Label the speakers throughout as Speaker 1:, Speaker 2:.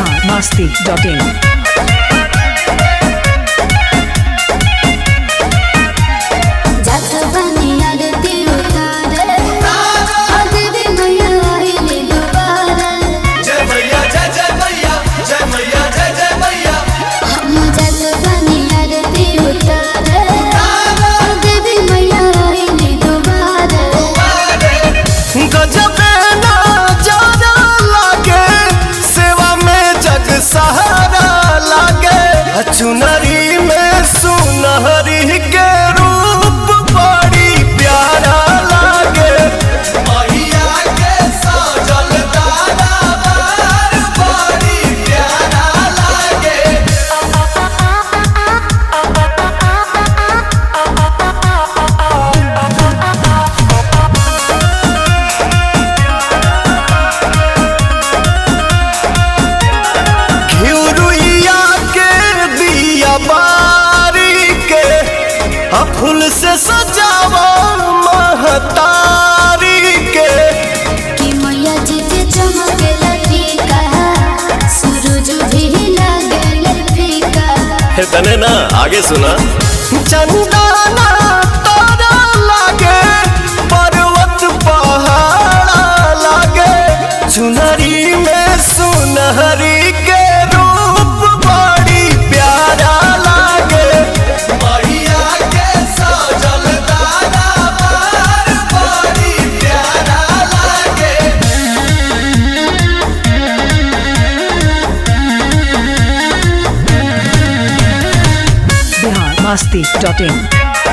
Speaker 1: Bihar Masti dot in
Speaker 2: जात बनिया रे तिरुतारे अगदी मैया आईली दुबारा
Speaker 3: जय मैया जय जय मैया जय मैया जय जय मैया
Speaker 2: हम जात बनिया रे तिरुतारे अगदी मैया आईली दुबारा
Speaker 3: गजबे नजारा लागे सेवा में जग सहारा लागे चुनरी में सुनहरी के रूप बड़ी प्यारा लागे मैया के सजल दरबार बड़ी प्यारा लागे घिउरुइया के दिया बारी के आ फूल से सजावा महतारी के
Speaker 2: कि मैया जी के चमके लटीका सूरज भी लगे फीका
Speaker 3: तने ना आगे सुना चंदना तारा लागे पर्वत पहाड़ा लागे चुनरी में सुनहरी के रूप बड़ी प्यारा लागे मैया के सजल दरबार बड़ी प्यारा लागे
Speaker 1: बिहार मस्ती डॉट इन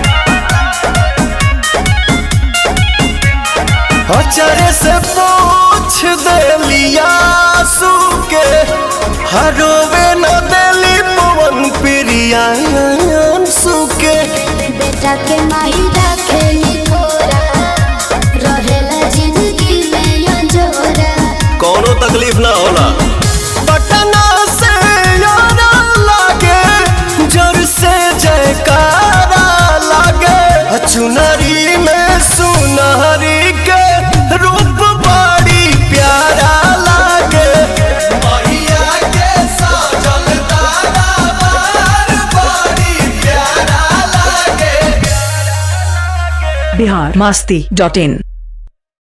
Speaker 3: अचरे से पूछ देलिया के हरोवे न देली पवन प्रिया सुके
Speaker 2: बेटा के माई रखेली थोरा रहेला जिंदगी में अंजोरा
Speaker 3: कोनो तकलीफ ना होला पटना से यारा लागे जोर से जयकारा लागे चुनरी में सुनहरी के रूप बड़ी प्यारा लागे मैया के सजल दरबार बड़ी प्यारा लागे
Speaker 1: बिहार मस्ती डॉट इन